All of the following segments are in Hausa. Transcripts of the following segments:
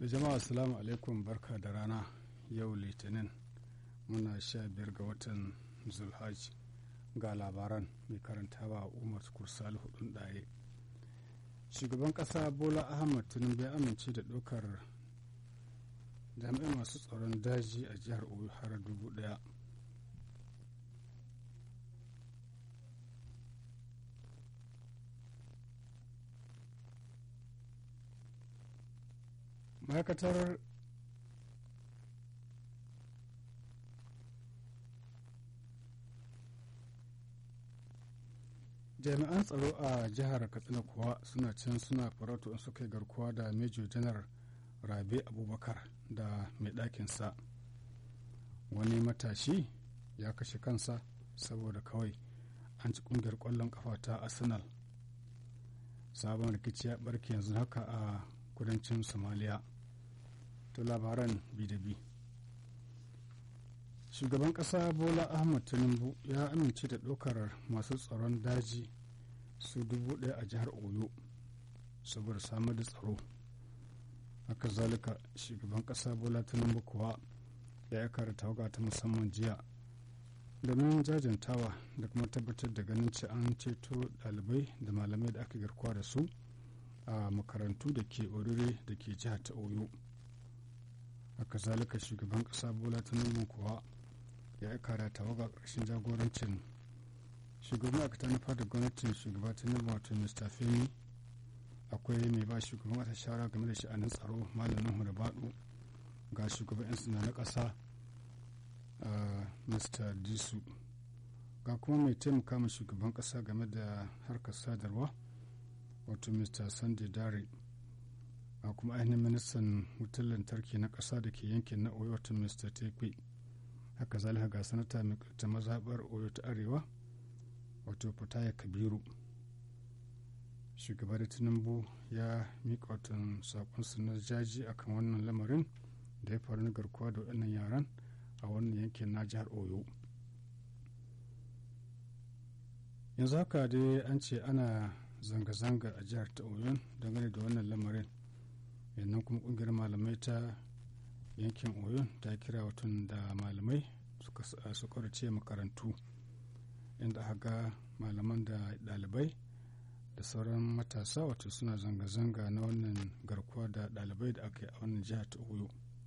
da jama'a assalamu alaikum barka da rana yau litinin muna sha biyar ga watan zulhaj ga labaran mai karantawa umar kursal hudun ɗaye shugaban ƙasa bola ahmad tinubu ya amince da ɗaukar jami'ai masu tsaron daji a jihar oyo har dubu ɗaya ma'aikatar jami'an tsaro a jihar katsina kuwa suna can suna farautu in suka yi garkuwa da major janar rabe abubakar da mai ɗakinsa wani matashi ya kashe kansa saboda kawai an ci ƙungiyar ƙwallon ƙafa ta arsenal sabon rikici ya ɓarke yanzu haka a kudancin somaliya to labaran bi da bi shugaban ƙasa bola ahmad tinubu ya amince da ɗaukar masu tsaron daji su dubu ɗaya a jihar oyo saboda samar da tsaro haka zalika shugaban ƙasa bola tinubu kuwa ya aika da tawaga ta musamman jiya domin jajantawa da kuma tabbatar da ganin ce an ceto ɗalibai da malamai da aka garkuwa da su a makarantu da ke orire da ke jihar ta oyo haka zalika shugaban ƙasa bola tinubu kuwa ya aika da tawaga ƙarshen jagorancin shugaban aka ta nufa da gwamnatin shugaba tinubu wato mr femi akwai mai ba shugaban wata shawara game da sha'anin tsaro malamin hurbaɗu ga shugaban 'yan suna na ƙasa mr disu ga kuma mai taimaka ma shugaban ƙasa game da harkar sadarwa wato mr sunday dare a kuma ainihin ministan wutar lantarki na ƙasa da ke yankin na oyo wato mr tekwe haka zalika ga sanata mai ta mazaɓar oyo ta arewa wato fataya kabiru shugaba da tinubu ya miƙa watan saƙonsu na jaji akan wannan lamarin da ya faru na garkuwa da waɗannan yaran a wannan yankin na jihar oyo yanzu haka dai an ce ana zanga-zanga a jihar ta oyo dangane da wannan lamarin yannan kuma ƙungiyar malamai ta yankin oyo ta kira watan da malamai su ƙaurace makarantu inda aka ga malaman da ɗalibai da sauran matasa wato suna zanga-zanga na wannan garkuwa da ɗalibai da aka yi a wannan jihar ta oyo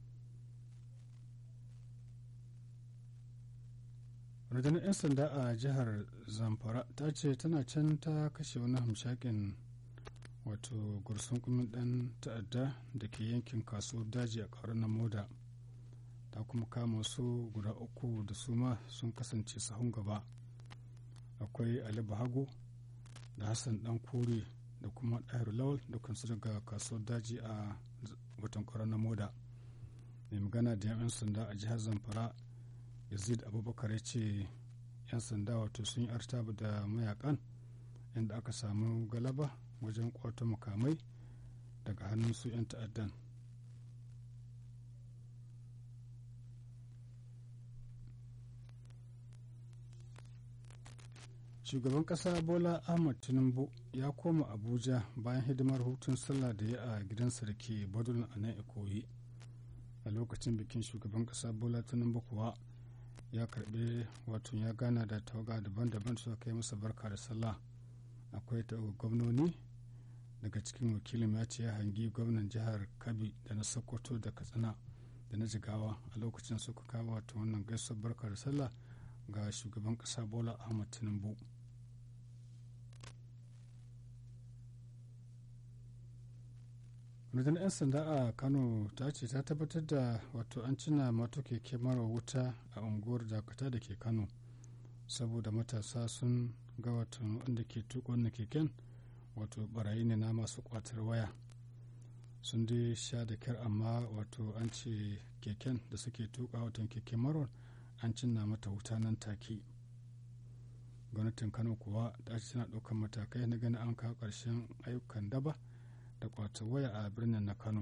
rundunar 'yan sanda a jihar zamfara ta ce tana can ta kashe wani hamshakin wato gursun kumin dan ta'adda da ke yankin kasuwar daji a ƙaurar na moda ta kuma kama su guda uku da su ma sun kasance sahun gaba akwai ali bahago da hassan dan kore da kuma ɗahir lawal dukansu daga kasuwar daji a watan ƙaurar na moda mai magana da 'yan sanda a jihar zamfara yazid abubakar ya ce 'yan sanda wato sun yi artaba da mayakan inda aka samu galaba wajen kwato makamai daga hannun su 'yan ta'addan shugaban kasa bola ahmad tinubu ya koma abuja bayan hidimar hutun sallah da ya a gidansa da ke badun a nan ikoyi a lokacin bikin shugaban kasa bola tinubu kuwa ya karbe wato ya gana da tawaga daban-daban suka kai masa barka da sallah akwai tawaga gwamnoni daga cikin wakilin ya ce ya hangi gwamnan jihar kabi da na sokoto da katsina da na jigawa a lokacin suka kawo wato wannan gaisuwar barka da sallah ga shugaban kasa bola ahmad tinubu rundunar 'yan sanda a kano ta ce ta tabbatar da wato an cina mato keke mara wuta a unguwar dakata da ke kano saboda matasa sun ga wato wanda ke tuka wannan keken wato barayi ne na masu kwatar waya sun dai sha da kyar amma wato an ce keken da suke tuka watan keke marar an cinna mata wuta nan take gwamnatin kano kuwa ta ce tana ɗaukar matakai na ganin an kawo ƙarshen ayyukan daba da kwata waya a birnin na kano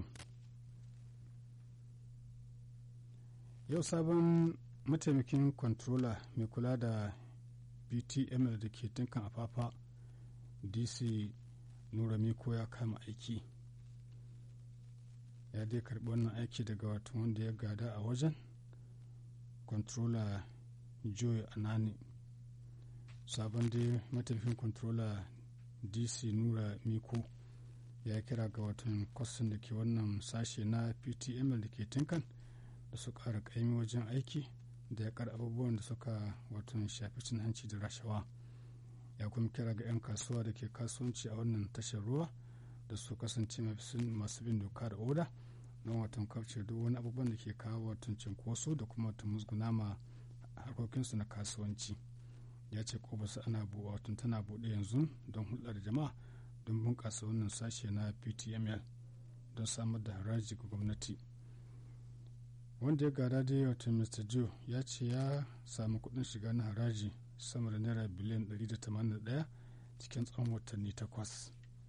yau sabon mataimakin controller mai kula da btm da ke tinkan afafa dc nura miko ya kama aiki ya dai karbi wannan aiki daga wato wanda ya gada a wajen controller joy anani sabon dai matafin controller dc nura miko ya kira ga watan kwastin da ke wannan sashe na ptml da ke tinkan da su kara kaimi wajen aiki da ya kar abubuwan da suka watan shafi cin hanci da rashawa ya kuma kira ga 'yan kasuwa da ke kasuwanci a wannan tashar ruwa da su kasance masu bin doka da oda don watan kauce duk wani abubuwan da ke kawo watan cinkoso da kuma watan musguna ma harkokinsu na kasuwanci ya ce kobarsa ana watan tana buɗe yanzu don hulɗar jama'a don bunƙasa wannan sashe na ptml don samar da haraji ga gwamnati wanda ya gada dai watan mr joe ya ce ya samu kuɗin shiga na haraji sama da naira biliyan 181 cikin tsawon watanni takwas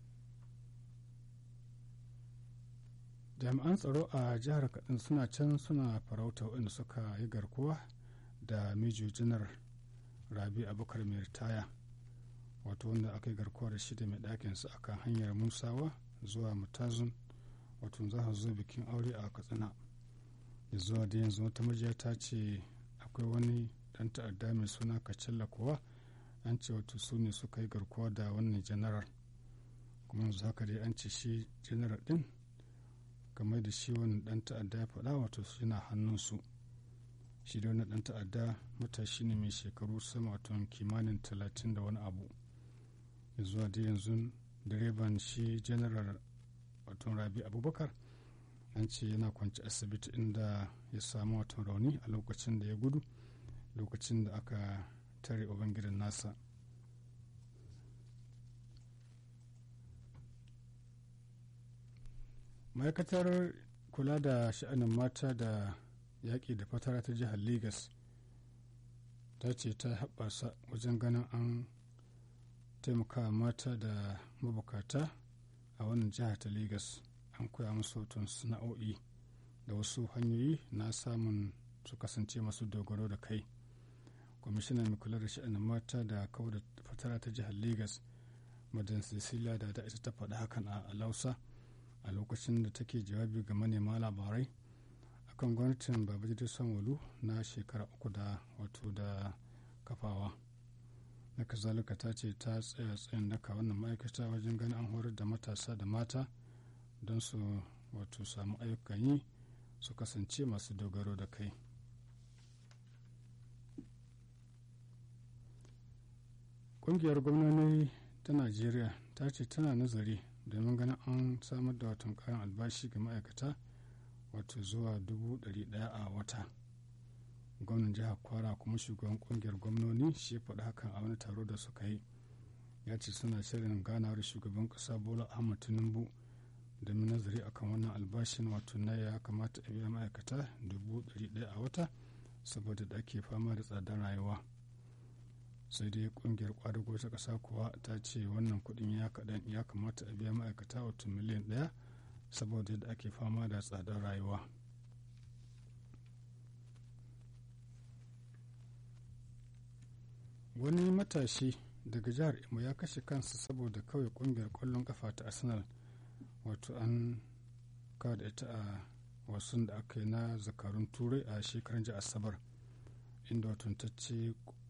jami'an tsaro a jihar kaɗin suna can suna farauta waɗanda suka yi garkuwa da mijo janar rabi abubakar mai ritaya wato wanda aka yi garkuwa da shi da mai ɗakinsa a kan hanyar musawa zuwa mutazun wato za zo bikin aure a katsina da zuwa da yanzu wata majiya ta ce akwai wani ɗan ta'adda mai suna kacalla kuwa an ce wato su ne suka yi garkuwa da wannan janaral kuma yanzu haka dai an ce shi janaral ɗin game da shi wannan ɗan ta'adda ya faɗa wato yana hannunsu shi da wannan ɗan ta'adda matashi ne mai shekaru sama wato kimanin talatin da wani abu zuwa da yanzu direban shi general wato rabi abubakar an ce yana kwanci asibiti inda ya samu wato rauni a lokacin da ya gudu lokacin da aka tare ubangidan nasa ma'aikatar kula da sha'anin mata da yaƙi da fatara ta jihar lagos ta ce ta haɓasa wajen ganin an taimaka mata da mabukata a wannan jihar ta lagos an koya musu hoton sana'o'i da wasu hanyoyi na samun su kasance masu dogaro da kai kwamishinan mai kula da sha'anin mata da kawo da fatara ta jihar lagos madan cecilia da da ita ta faɗa hakan a lausa a lokacin da take jawabi ga manema labarai akan gwamnatin babajide sanwalu na shekara uku da wato da kafawa na kazalika ta ce ta tsaya tsayin daka wannan ma'aikata wajen ganin an horar da matasa da mata don su wato samu ayyukan yi su kasance masu dogaro da kai ƙungiyar gwamnoni ta najeriya ta ce tana nazari domin ganin an samar da watan kayan albashi ga ma'aikata wato zuwa dubu ɗari ɗaya a wata gwamnan jihar kwara kuma shugaban kungiyar gwamnoni shi faɗi hakan a wani taro da suka yi ya ce suna shirin ganawar shugaban ƙasa bola ahmad tinubu domin nazari akan wannan albashin wato na ya kamata a biya ma'aikata dubu ɗari ɗaya a wata saboda da ake fama da tsadar rayuwa sai dai kungiyar kwadago ta ƙasa kuwa ta ce wannan kuɗin ya kaɗan ya kamata a biya ma'aikata wato miliyan ɗaya saboda yadda ake fama da tsadar rayuwa wani matashi daga jihar imo ya kashe kansa saboda kawai kungiyar kwallon kafa ta arsenal wato an kawo da ita a wasun da aka yi na zakarun turai a shekaran ji asabar inda watantacce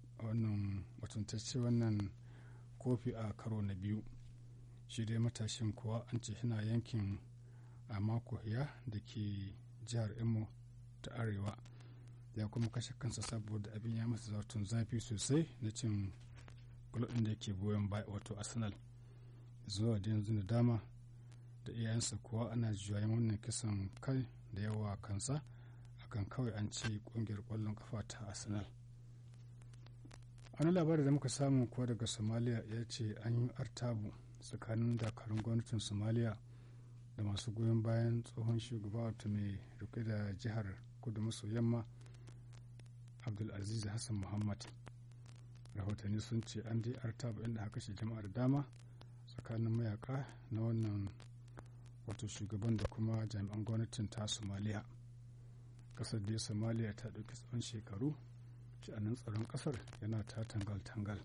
wannan kofi a karo na biyu shi dai matashin kuwa an ce yana yankin a mako ya da ke jihar imo ta arewa ya kuma kashe kansa saboda abin ya masa zautun zafi sosai na cin kulɗin da yake goyon baya wato arsenal zuwa da yanzu da dama da iyayensa kuwa ana juyayen wannan kisan kai da yawa kansa akan kawai an ce kungiyar kwallon kafa ta arsenal wani labari da muka samu kuwa daga somalia ya ce an yi artabu tsakanin dakarun gwamnatin somalia da masu goyon bayan tsohon shugaba wato mai rike da jihar kudu maso yamma abdulaziz hassan muhammad rahotanni sun ce an dai artaba inda haka shi jama'a da dama tsakanin mayaka na wannan wato shugaban da kuma jami'an gwamnatin ta somaliya kasar da somaliya ta ɗauki tsawon shekaru sha'anin tsaron kasar yana ta tangal-tangal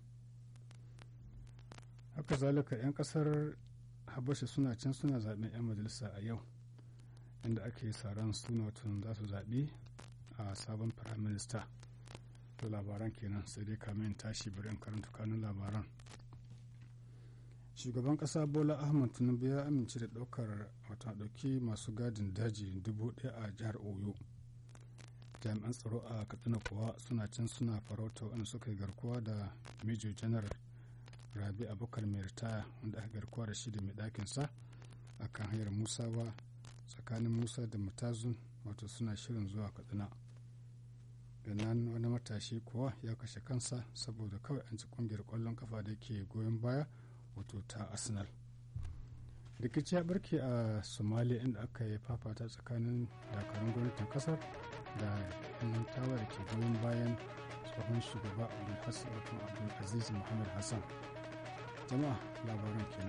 haka zalika 'yan kasar habasha suna can suna zaben 'yan majalisa a yau inda ake saran suna watan za su zaɓi a sabon firaminista to labaran kenan sai dai kamin tashi bari in karanta kanun labaran shugaban kasa bola ahmad tinubu ya amince da ɗaukar wata ɗauki masu gadin daji dubu ɗaya a jihar oyo jami'an tsaro a katsina kuwa suna can suna farauta wanda suka yi garkuwa da major general rabi abubakar mai ritaya wanda aka garkuwa da shi da mai ɗakinsa a kan hanyar musawa tsakanin musa da matazun wato suna shirin zuwa katsina nan wani matashi kuwa ya kashe kansa saboda kawai an ci kungiyar kwallon kafa da ke goyon baya wato ta arsenal rikici ya barke a somalia inda aka yi fafata tsakanin dakarun gwamnatin kasar da yan tawa da ke goyon bayan tsohon shugaba abdulhassan abdulaziz muhammad hassan jama'a labaran kenan